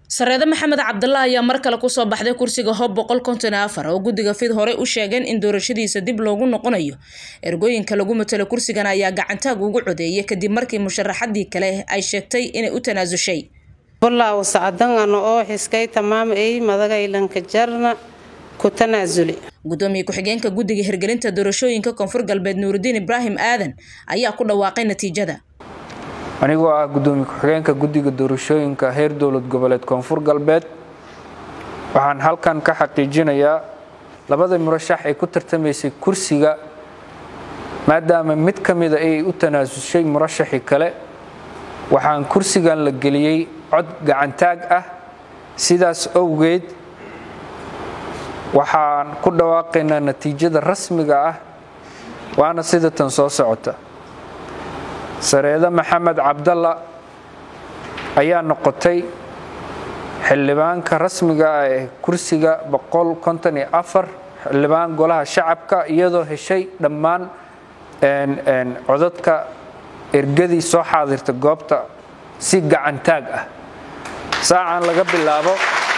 sareede maxamed cabdalla ayaa mar kale kusoo baxday kursiga hob boqol konton iyo afar oo guddiga fid horey u sheegeen in doorashadiisa dib loogu noqonayo ergooyinka lagu matalo kursigan ayaa gacantaag ugu codeeyay kadib markii musharaxadii kale ay sheegtay inay u tanaasushay wallaahu sacdan ano oo xiskay tamaam ey madagaylanka jarna ku tanaasuli gudoomiye ku-xigeenka guddiga hirgelinta doorashooyinka koonfur galbeed nuurudiin ibraahim aadan ayaa ku dhawaaqay natiijada anigoo ah gudoomiye ku-xigeenka guddiga doorashooyinka heer dowlad goboleed koonfur galbeed waxaan halkan ka xaqiijinayaa labada murashax ay ku tartamaysay kursiga maadaama mid ka mida ay u tanaasushay murashaxii kale waxaan kursigan la geliyey cod gacantaag ah sidaas owgeed waxaan ku dhawaaqaynaa natiijada rasmiga ah waana sida tan soo socota sareede maxamed cabdalla ayaa noqotay xildhibaanka rasmiga ah ee kursiga xildhibaan golaha shacabka iyadoo heshay dhammaan codadka ergadii soo xaadirta goobta si gacantaag ah saacan laga bilaabo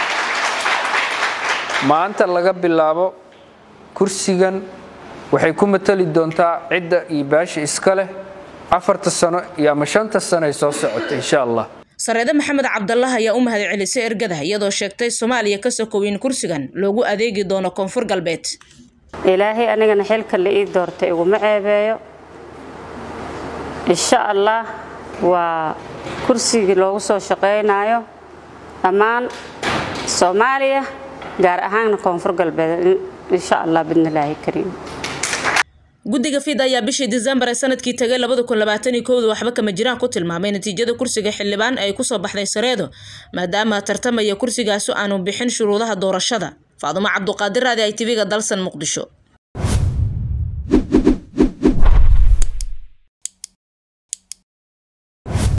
maanta laga bilaabo kursigan waxay ku matali doontaa cidda iyo baasha iska leh afarta sano iyo ama shanta sano ay soo socota insha allah sareede maxamed cabdallah ayaa u mahad celisay ergada iyadoo sheegtay soomaaliya ka sokow in kursigan loogu adeegi doono koonfur galbeed ilaahay anigana xilka la ii doortay iguma ceebeeyo insha allah waa kursigii loogu soo shaqaynayo dhammaan soomaaliya gaar ahaanna koonfur galbeed insha allah bidnilaahi kariim guddiga fid ayaa bishii disembar ee sanadkii tagay waxba kama jiraan ku tilmaamay natiijada kursiga xildhibaan ay kusoo baxday sareedo maadaama tartamaya kursigaasu aanu bixin shuruudaha doorashada faadumo cabduqaadir raadi i tv-ga dalsan muqdisho